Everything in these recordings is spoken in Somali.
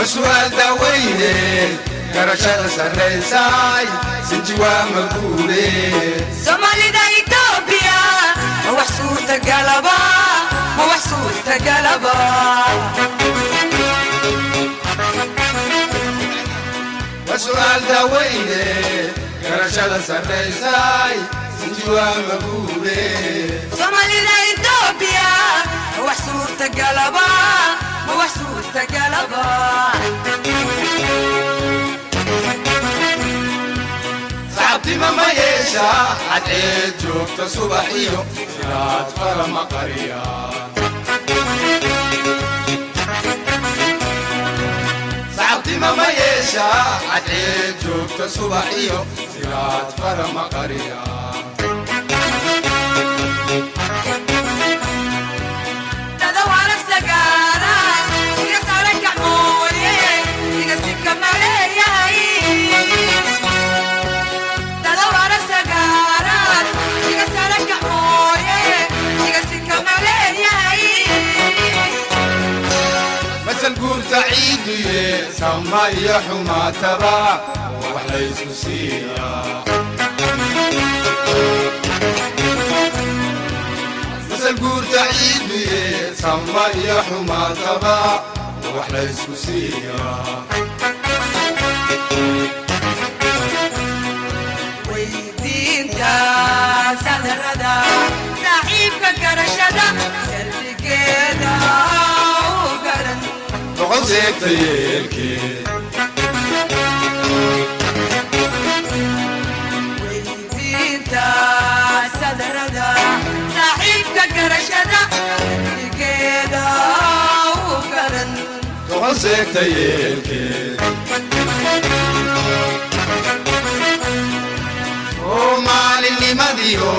waa su'aal daaweyne garashada sarraysay sinji waa maguule soomaalida itoobiya ma wax suurtagalaba ma wax suurtagalaba waa su'aal daaweyne garashada sarraysay sinji waa maguule soomaalida itoobiya ma wax suurtagalaba ma wax suurtagalaba saxabtima ma yeesha cadceed joogta subax iyo sidaad falama qariya saxabtima ma yeesha cadceed joogta subax iyo sidaad falama qariya dada waana sagaara iga saara gacmooye iga sika maleeyahay dada waana sagaara iga saara gacmooye iga sika maleeyahay masal guurta ciiduye sama iyo xumaataba wax laysku siiyaa masal guurta ciiduye sama iyo xumaataba wax laysku siiyaa weydiinta sadarada saaxiibka garashada salligeeda u garan boqol seegta yeelkeed weydiinta sadarada saaxiibka garashada salligeeda u garan boqol seegta yeelkeed soomaalinimadiyo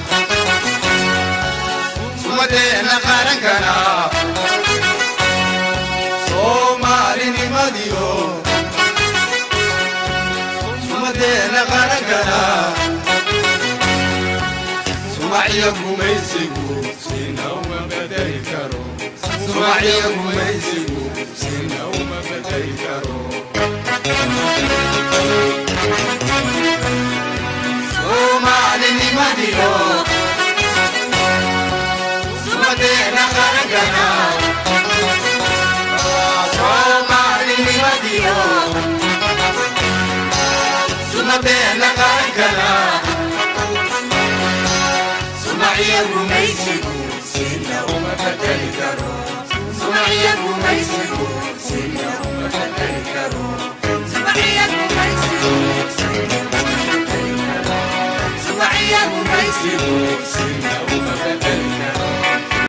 sumadeena qarankana soomaalinimadiyo sumadeena qarankana sumaciyo gumaysigu sina uma bedeli karo sumaciyo gumaysigu sina uma bedeli karo soomaalinimadiyo sumadeena qarankana soomaalinimadiyo sumadeena qarankana